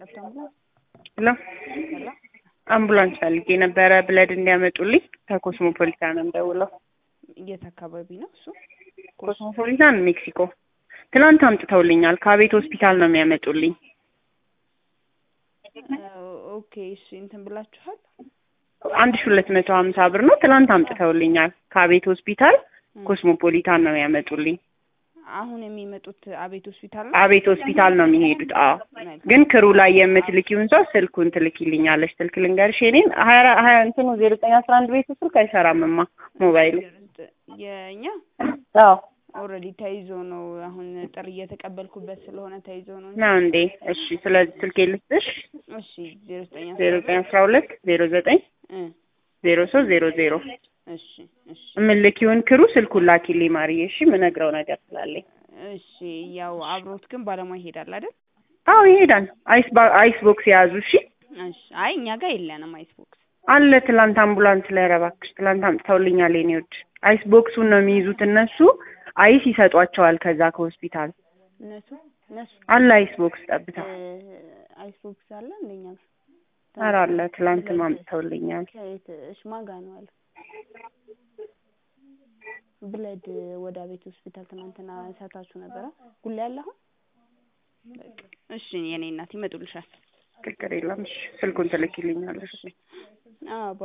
ጠብታ አምቡላንስ ሄሎ ሄሎ አምቡላንስ ፈልጌ ነበረ ብለድ እንዲያመጡልኝ ከኮስሞፖሊታን ነው የምደውለው። የት አካባቢ ነው እሱ? ኮስሞፖሊታን ሜክሲኮ። ትናንት አምጥተውልኛል። ከቤት ሆስፒታል ነው የሚያመጡልኝ። ኦኬ እሺ እንትን ብላችኋል? አንድ ሺ ሁለት መቶ ሀምሳ ብር ነው። ትናንት አምጥተውልኛል። ከቤት ሆስፒታል ኮስሞፖሊታን ነው የሚያመጡልኝ። አሁን የሚመጡት አቤት ሆስፒታል ነው? አቤት ሆስፒታል ነው የሚሄዱት። አዎ ግን ክሩ ላይ የምትልኪውን ሰው ስልኩን ትልኪልኛለች። ስልክ ልንገርሽ የእኔን ሀያ አራ- ሀያ እንትኑ ዜሮ ዘጠኝ አስራ አንድ ቤቱ ስልክ አይሰራምማ ሞባይሉ። የእኛ አዎ ኦልሬዲ ተይዞ ነው። አሁን ጥሪ እየተቀበልኩበት ስለሆነ ተይዞ ነው። እንጂ። ነው እንዴ? እሺ ስለዚህ ስልኬ ልስጥሽ እሺ ዜሮ ዘጠኝ ዜሮ ዘጠኝ አስራ ሁለት ዜሮ ዘጠኝ እ ዜሮ ሶስት ዜሮ ዜሮ እሺ እሺ የምልኪውን ክሩ ስልኩን ላኪልኝ ማርዬ። እሺ የምነግረው ነገር ስላለኝ። እሺ ያው አብሮት ግን ባለሙያ ይሄዳል አይደል? አዎ ይሄዳል። አይስ ባ- አይስ ቦክስ የያዙ እሺ እሺ አይ እኛ ጋር የለንም አይስ ቦክስ። አለ ትላንት አምቡላንስ ላይ ኧረ እባክሽ ትላንት አምጥተውልኛል። የኔ ውድ አይስ ቦክሱን ነው የሚይዙት እነሱ። አይስ ይሰጧቸዋል ከዛ ከሆስፒታል እነሱ እነሱ አለ አይስ ቦክስ ጠብታ እ አይስ ቦክስ አለ እንደኛ ጋር ኧረ አለ ትላንት አምጥተውልኛል። ከየት እሺ ማን ጋር ነው ያለው? ብለድ ወደ ቤት ሆስፒታል ትናንትና ሰታችሁ ነበረ ጉላ ያለ አሁን በቃ እሺ የኔ እናት ይመጡልሻል። ችግር የለም እሺ ስልኩን ትልኪልኛለሽ። አዎ